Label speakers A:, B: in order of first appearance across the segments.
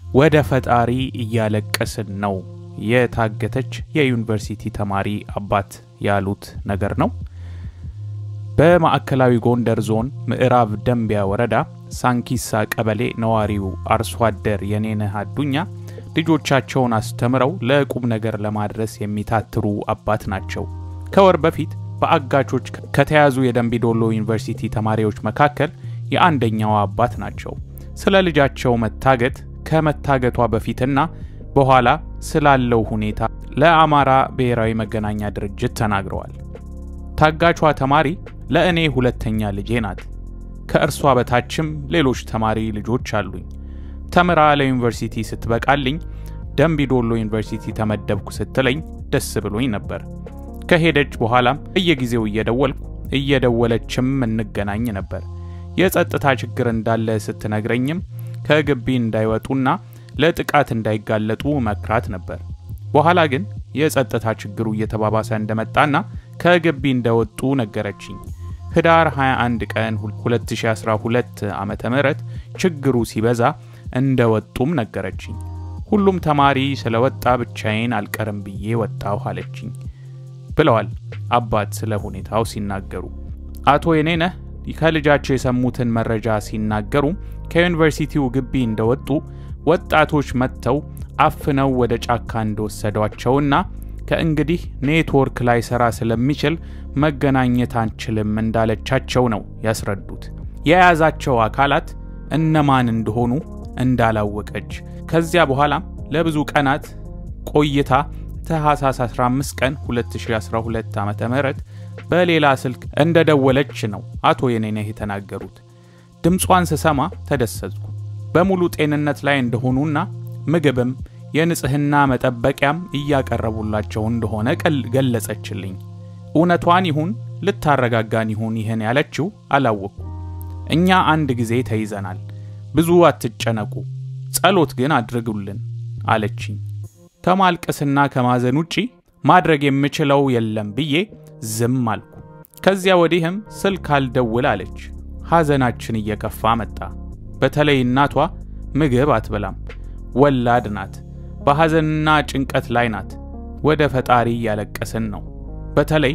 A: ወደ ፈጣሪ እያለቀስን ነው የታገተች የዩኒቨርሲቲ ተማሪ አባት ያሉት ነገር ነው። በማዕከላዊ ጎንደር ዞን ምዕራብ ደንቢያ ወረዳ ሳንኪሳ ቀበሌ ነዋሪው አርሶ አደር የኔነህ አዱኛ ልጆቻቸውን አስተምረው ለቁም ነገር ለማድረስ የሚታትሩ አባት ናቸው። ከወር በፊት በአጋቾች ከተያዙ የደንቢዶሎ ዩኒቨርሲቲ ተማሪዎች መካከል የአንደኛዋ አባት ናቸው። ስለ ልጃቸው መታገት ከመታገቷ በፊትና በኋላ ስላለው ሁኔታ ለአማራ ብሔራዊ መገናኛ ድርጅት ተናግረዋል። ታጋቿ ተማሪ ለእኔ ሁለተኛ ልጄ ናት። ከእርሷ በታችም ሌሎች ተማሪ ልጆች አሉኝ። ተምራ ለዩኒቨርሲቲ ስትበቃልኝ ደንቢዶሎ ዩኒቨርሲቲ ተመደብኩ ስትለኝ ደስ ብሎኝ ነበር። ከሄደች በኋላም በየጊዜው እየደወልኩ እየደወለችም እንገናኝ ነበር። የጸጥታ ችግር እንዳለ ስትነግረኝም ከግቢ እንዳይወጡና ለጥቃት እንዳይጋለጡ መክራት ነበር። በኋላ ግን የጸጥታ ችግሩ እየተባባሰ እንደመጣና ከግቢ እንደወጡ ነገረችኝ። ህዳር 21 ቀን 2012 ዓ ም ችግሩ ሲበዛ እንደወጡም ነገረችኝ። ሁሉም ተማሪ ስለወጣ ብቻዬን አልቀርም ብዬ ወጣሁ አለችኝ ብለዋል አባት ስለ ሁኔታው ሲናገሩ። አቶ የኔነህ ከልጃቸው የሰሙትን መረጃ ሲናገሩ ከዩኒቨርሲቲው ግቢ እንደወጡ ወጣቶች መጥተው አፍነው ወደ ጫካ እንደወሰዷቸውና ከእንግዲህ ኔትወርክ ላይ ሰራ ስለሚችል መገናኘት አንችልም እንዳለቻቸው ነው ያስረዱት። የያዛቸው አካላት እነማን እንደሆኑ እንዳላወቀች ከዚያ በኋላም ለብዙ ቀናት ቆይታ ታህሳስ 15 ቀን 2012 ዓ ም በሌላ ስልክ እንደደወለች ነው አቶ የኔነህ የተናገሩት። ድምጿን ስሰማ ተደሰትኩ። በሙሉ ጤንነት ላይ እንደሆኑና ምግብም የንጽህና መጠበቂያም እያቀረቡላቸው እንደሆነ ገለጸችልኝ። እውነቷን ይሁን ልታረጋጋን ይሁን ይህን ያለችው አላወቅኩ። እኛ አንድ ጊዜ ተይዘናል፣ ብዙ አትጨነቁ፣ ጸሎት ግን አድርጉልን አለችኝ። ከማልቀስና ከማዘን ውጪ ማድረግ የምችለው የለም ብዬ ዝም አልኩ። ከዚያ ወዲህም ስልክ አልደውል አለች። ሐዘናችን እየከፋ መጣ። በተለይ እናቷ ምግብ አትበላም፣ ወላድ ናት። በሐዘንና ጭንቀት ላይ ናት። ወደ ፈጣሪ እያለቀስን ነው። በተለይ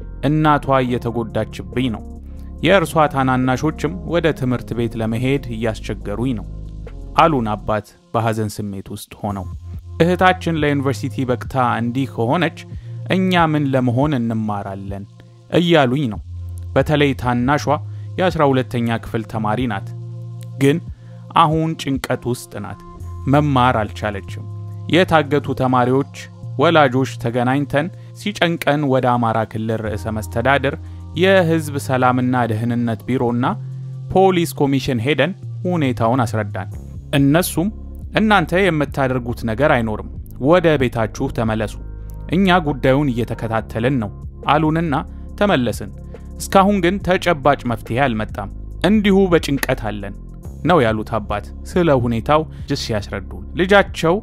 A: እናቷ እየተጎዳችብኝ ነው። የእርሷ ታናናሾችም ወደ ትምህርት ቤት ለመሄድ እያስቸገሩኝ ነው አሉን አባት በሐዘን ስሜት ውስጥ ሆነው። እህታችን ለዩኒቨርሲቲ በቅታ እንዲህ ከሆነች እኛ ምን ለመሆን እንማራለን እያሉኝ ነው። በተለይ ታናሿ የአስራ ሁለተኛ ክፍል ተማሪ ናት። ግን አሁን ጭንቀት ውስጥ ናት። መማር አልቻለችም። የታገቱ ተማሪዎች ወላጆች ተገናኝተን ሲጨንቀን ወደ አማራ ክልል ርዕሰ መስተዳድር የሕዝብ ሰላምና ደህንነት ቢሮና ፖሊስ ኮሚሽን ሄደን ሁኔታውን አስረዳን። እነሱም እናንተ የምታደርጉት ነገር አይኖርም፣ ወደ ቤታችሁ ተመለሱ፣ እኛ ጉዳዩን እየተከታተልን ነው አሉንና ተመለስን። እስካሁን ግን ተጨባጭ መፍትሄ አልመጣም። እንዲሁ በጭንቀት አለን ነው ያሉት አባት ስለ ሁኔታው ጅስ ያስረዱ። ልጃቸው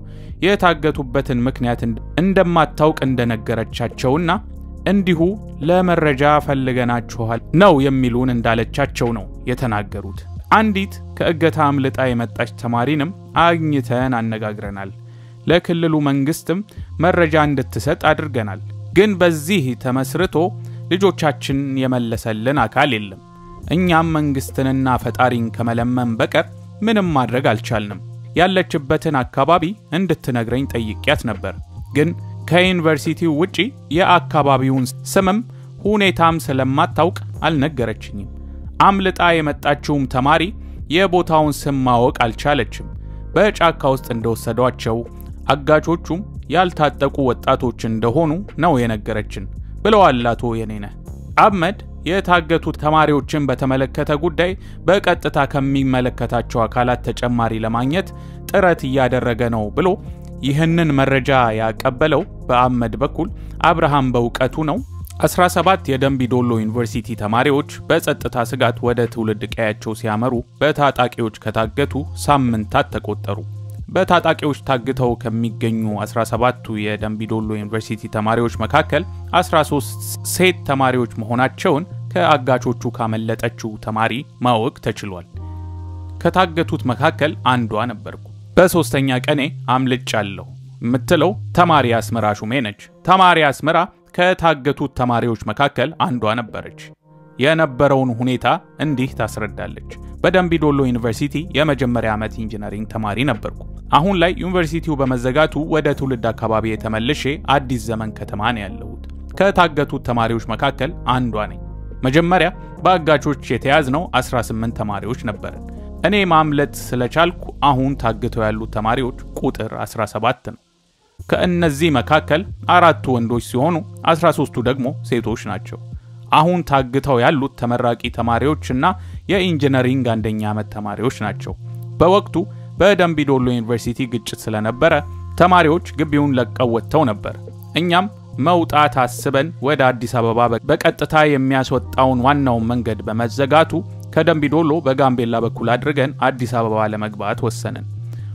A: የታገቱበትን ምክንያት እንደማታውቅ እንደነገረቻቸውና እንዲሁ ለመረጃ ፈልገናችኋል ነው የሚሉን እንዳለቻቸው ነው የተናገሩት። አንዲት ከእገታ አምልጣ የመጣች ተማሪንም አግኝተን አነጋግረናል። ለክልሉ መንግስትም መረጃ እንድትሰጥ አድርገናል። ግን በዚህ ተመስርቶ ልጆቻችን የመለሰልን አካል የለም። እኛም መንግስትንና ፈጣሪን ከመለመን በቀር ምንም ማድረግ አልቻልንም። ያለችበትን አካባቢ እንድትነግረኝ ጠይቂያት ነበር። ግን ከዩኒቨርሲቲው ውጪ የአካባቢውን ስምም ሁኔታም ስለማታውቅ አልነገረችኝም። አምልጣ የመጣችውም ተማሪ የቦታውን ስም ማወቅ አልቻለችም። በጫካ ውስጥ እንደወሰዷቸው አጋቾቹም ያልታጠቁ ወጣቶች እንደሆኑ ነው የነገረችን ብለዋል አቶ የኔነህ። አህመድ የታገቱ ተማሪዎችን በተመለከተ ጉዳይ በቀጥታ ከሚመለከታቸው አካላት ተጨማሪ ለማግኘት ጥረት እያደረገ ነው ብሎ ይህንን መረጃ ያቀበለው በአህመድ በኩል አብርሃም በእውቀቱ ነው። 17 የደንቢ ዶሎ ዩኒቨርሲቲ ተማሪዎች በጸጥታ ስጋት ወደ ትውልድ ቀያቸው ሲያመሩ በታጣቂዎች ከታገቱ ሳምንታት ተቆጠሩ። በታጣቂዎች ታግተው ከሚገኙ 17ቱ የደንቢዶሎ ዩኒቨርሲቲ ተማሪዎች መካከል 13 ሴት ተማሪዎች መሆናቸውን ከአጋቾቹ ካመለጠችው ተማሪ ማወቅ ተችሏል። ከታገቱት መካከል አንዷ ነበርኩ። በሦስተኛ ቀኔ አምልጫለሁ የምትለው ተማሪ አስመራ ሹሜ ነች። ተማሪ አስመራ ከታገቱት ተማሪዎች መካከል አንዷ ነበረች። የነበረውን ሁኔታ እንዲህ ታስረዳለች። በደምቢ ዶሎ ዩኒቨርሲቲ የመጀመሪያ ዓመት ኢንጂነሪንግ ተማሪ ነበርኩ። አሁን ላይ ዩኒቨርሲቲው በመዘጋቱ ወደ ትውልድ አካባቢ የተመልሼ አዲስ ዘመን ከተማ ነው ያለሁት። ከታገቱት ተማሪዎች መካከል አንዷ ነኝ። መጀመሪያ በአጋቾች የተያዝነው 18 ተማሪዎች ነበርን። እኔ ማምለጥ ስለቻልኩ አሁን ታግተው ያሉት ተማሪዎች ቁጥር 17 ነው። ከእነዚህ መካከል አራቱ ወንዶች ሲሆኑ 13ቱ ደግሞ ሴቶች ናቸው። አሁን ታግተው ያሉት ተመራቂ ተማሪዎችና የኢንጂነሪንግ አንደኛ ዓመት ተማሪዎች ናቸው። በወቅቱ በደምቢ ዶሎ ዩኒቨርሲቲ ግጭት ስለነበረ ተማሪዎች ግቢውን ለቀው ወጥተው ነበር። እኛም መውጣት አስበን ወደ አዲስ አበባ በቀጥታ የሚያስወጣውን ዋናውን መንገድ በመዘጋቱ ከደምቢ ዶሎ በጋምቤላ በኩል አድርገን አዲስ አበባ ለመግባት ወሰንን።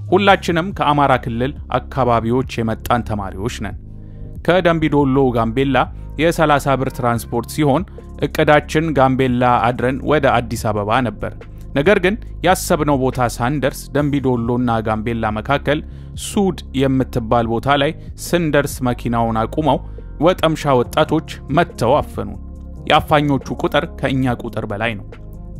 A: ሁላችንም ከአማራ ክልል አካባቢዎች የመጣን ተማሪዎች ነን። ከደምቢ ዶሎ ጋምቤላ የ30 ብር ትራንስፖርት ሲሆን እቅዳችን ጋምቤላ አድረን ወደ አዲስ አበባ ነበር። ነገር ግን ያሰብነው ቦታ ሳንደርስ ደምቢ ዶሎና ጋምቤላ መካከል ሱድ የምትባል ቦታ ላይ ስንደርስ መኪናውን አቁመው ወጠምሻ ወጣቶች መጥተው አፈኑን። የአፋኞቹ ቁጥር ከእኛ ቁጥር በላይ ነው።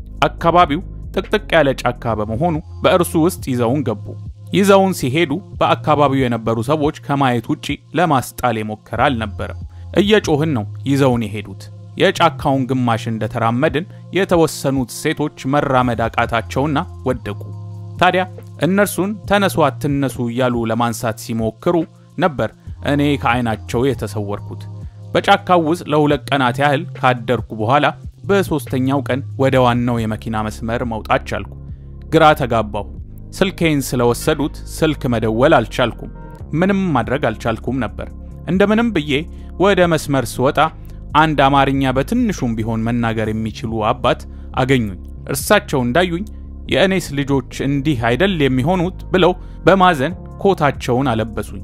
A: አካባቢው ጥቅጥቅ ያለ ጫካ በመሆኑ በእርሱ ውስጥ ይዘውን ገቡ። ይዘውን ሲሄዱ በአካባቢው የነበሩ ሰዎች ከማየት ውጪ ለማስጣል የሞከረ አልነበረም። እየጮህን ነው ይዘውን የሄዱት። የጫካውን ግማሽ እንደተራመድን የተወሰኑት ሴቶች መራመድ አቃታቸውና ወደቁ። ታዲያ እነርሱን ተነሱ አትነሱ እያሉ ለማንሳት ሲሞክሩ ነበር እኔ ከዓይናቸው የተሰወርኩት። በጫካው ውስጥ ለሁለት ቀናት ያህል ካደርኩ በኋላ በሦስተኛው ቀን ወደ ዋናው የመኪና መስመር መውጣት ቻልኩ። ግራ ተጋባሁ። ስልኬን ስለወሰዱት ስልክ መደወል አልቻልኩም። ምንም ማድረግ አልቻልኩም ነበር። እንደምንም ብዬ ወደ መስመር ስወጣ አንድ አማርኛ በትንሹም ቢሆን መናገር የሚችሉ አባት አገኙኝ። እርሳቸው እንዳዩኝ የእኔስ ልጆች እንዲህ አይደል የሚሆኑት ብለው በማዘን ኮታቸውን አለበሱኝ።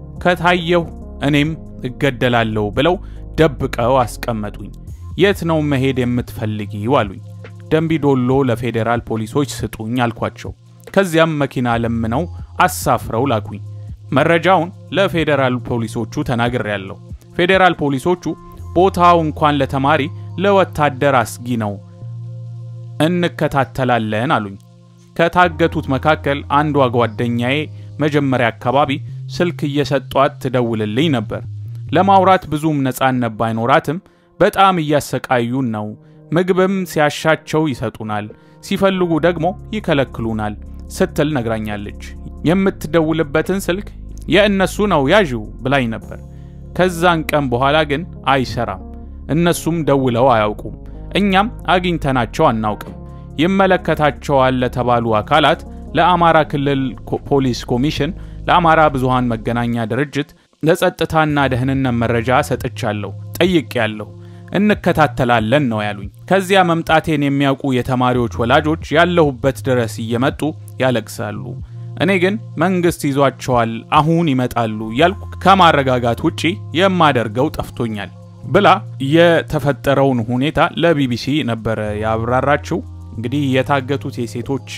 A: ከታየሁ እኔም እገደላለሁ ብለው ደብቀው አስቀመጡኝ። የት ነው መሄድ የምትፈልጊው አሉኝ። ደምቢ ዶሎ ለፌዴራል ፖሊሶች ስጡኝ አልኳቸው። ከዚያም መኪና ለምነው አሳፍረው ላኩኝ። መረጃውን ለፌዴራል ፖሊሶቹ ተናግሬያለሁ። ፌዴራል ፖሊሶቹ ቦታው እንኳን ለተማሪ ለወታደር አስጊ ነው፣ እንከታተላለን አሉኝ። ከታገቱት መካከል አንዷ ጓደኛዬ መጀመሪያ አካባቢ ስልክ እየሰጧት ትደውልልኝ ነበር። ለማውራት ብዙም ነፃነት ባይኖራትም በጣም እያሰቃዩን ነው፣ ምግብም ሲያሻቸው ይሰጡናል፣ ሲፈልጉ ደግሞ ይከለክሉናል ስትል ነግራኛለች። የምትደውልበትን ስልክ የእነሱ ነው ያዥው ብላኝ ነበር። ከዛን ቀን በኋላ ግን አይሰራም። እነሱም ደውለው አያውቁም፣ እኛም አግኝተናቸው አናውቅም። ይመለከታቸዋል ለተባሉ አካላት ለአማራ ክልል ፖሊስ ኮሚሽን፣ ለአማራ ብዙሃን መገናኛ ድርጅት፣ ለጸጥታና ደህንነት መረጃ ሰጥቻለሁ፣ ጠይቄያለሁ። እንከታተላለን ነው ያሉኝ። ከዚያ መምጣቴን የሚያውቁ የተማሪዎች ወላጆች ያለሁበት ድረስ እየመጡ ያለቅሳሉ። እኔ ግን መንግስት ይዟቸዋል፣ አሁን ይመጣሉ እያልኩ ከማረጋጋት ውጪ የማደርገው ጠፍቶኛል ብላ የተፈጠረውን ሁኔታ ለቢቢሲ ነበረ ያብራራችው። እንግዲህ የታገቱት የሴቶች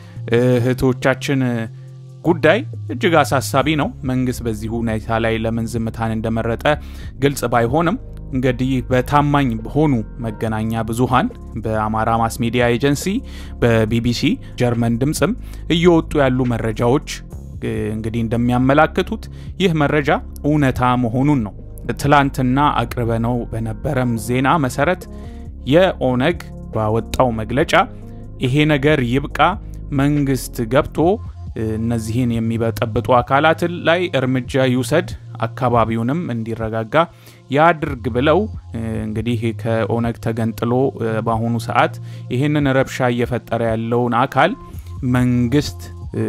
A: እህቶቻችን ጉዳይ እጅግ አሳሳቢ ነው። መንግስት በዚህ ሁኔታ ላይ ለምን ዝምታን እንደመረጠ ግልጽ ባይሆንም እንግዲህ በታማኝ በሆኑ መገናኛ ብዙሃን በአማራ ማስ ሚዲያ ኤጀንሲ፣ በቢቢሲ፣ ጀርመን ድምፅም እየወጡ ያሉ መረጃዎች እንግዲህ እንደሚያመላክቱት ይህ መረጃ እውነታ መሆኑን ነው። ትላንትና አቅርበነው በነበረም ዜና መሰረት የኦነግ ባወጣው መግለጫ ይሄ ነገር ይብቃ፣ መንግስት ገብቶ እነዚህን የሚበጠብጡ አካላትን ላይ እርምጃ ይውሰድ፣ አካባቢውንም እንዲረጋጋ ያድርግ ብለው እንግዲህ ከኦነግ ተገንጥሎ በአሁኑ ሰዓት ይህንን ረብሻ እየፈጠረ ያለውን አካል መንግስት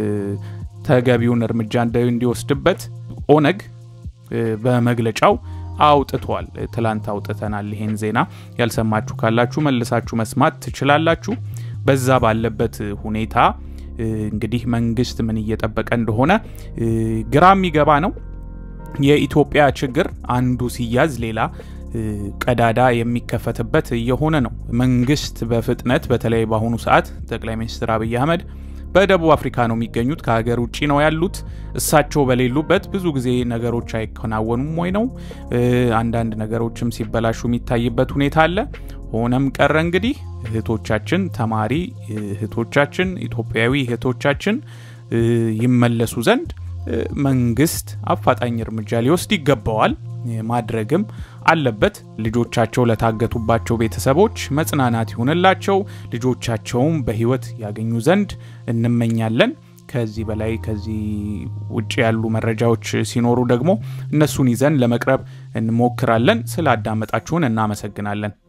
A: ተገቢውን እርምጃ እንዲወስድበት ኦነግ በመግለጫው አውጥቷል። ትላንት አውጥተናል። ይሄን ዜና ያልሰማችሁ ካላችሁ መልሳችሁ መስማት ትችላላችሁ። በዛ ባለበት ሁኔታ እንግዲህ መንግስት ምን እየጠበቀ እንደሆነ ግራ የሚገባ ነው። የኢትዮጵያ ችግር አንዱ ሲያዝ ሌላ ቀዳዳ የሚከፈትበት እየሆነ ነው። መንግስት በፍጥነት በተለይ በአሁኑ ሰዓት ጠቅላይ ሚኒስትር አብይ አህመድ በደቡብ አፍሪካ ነው የሚገኙት፣ ከሀገር ውጭ ነው ያሉት። እሳቸው በሌሉበት ብዙ ጊዜ ነገሮች አይከናወኑም ወይ ነው አንዳንድ ነገሮችም ሲበላሹ የሚታይበት ሁኔታ አለ። ሆነም ቀረ እንግዲህ እህቶቻችን ተማሪ እህቶቻችን ኢትዮጵያዊ እህቶቻችን ይመለሱ ዘንድ መንግስት አፋጣኝ እርምጃ ሊወስድ ይገባዋል፣ ማድረግም አለበት። ልጆቻቸው ለታገቱባቸው ቤተሰቦች መጽናናት ይሁንላቸው፣ ልጆቻቸውም በህይወት ያገኙ ዘንድ እንመኛለን። ከዚህ በላይ ከዚህ ውጭ ያሉ መረጃዎች ሲኖሩ ደግሞ እነሱን ይዘን ለመቅረብ እንሞክራለን። ስላዳመጣችሁን እናመሰግናለን።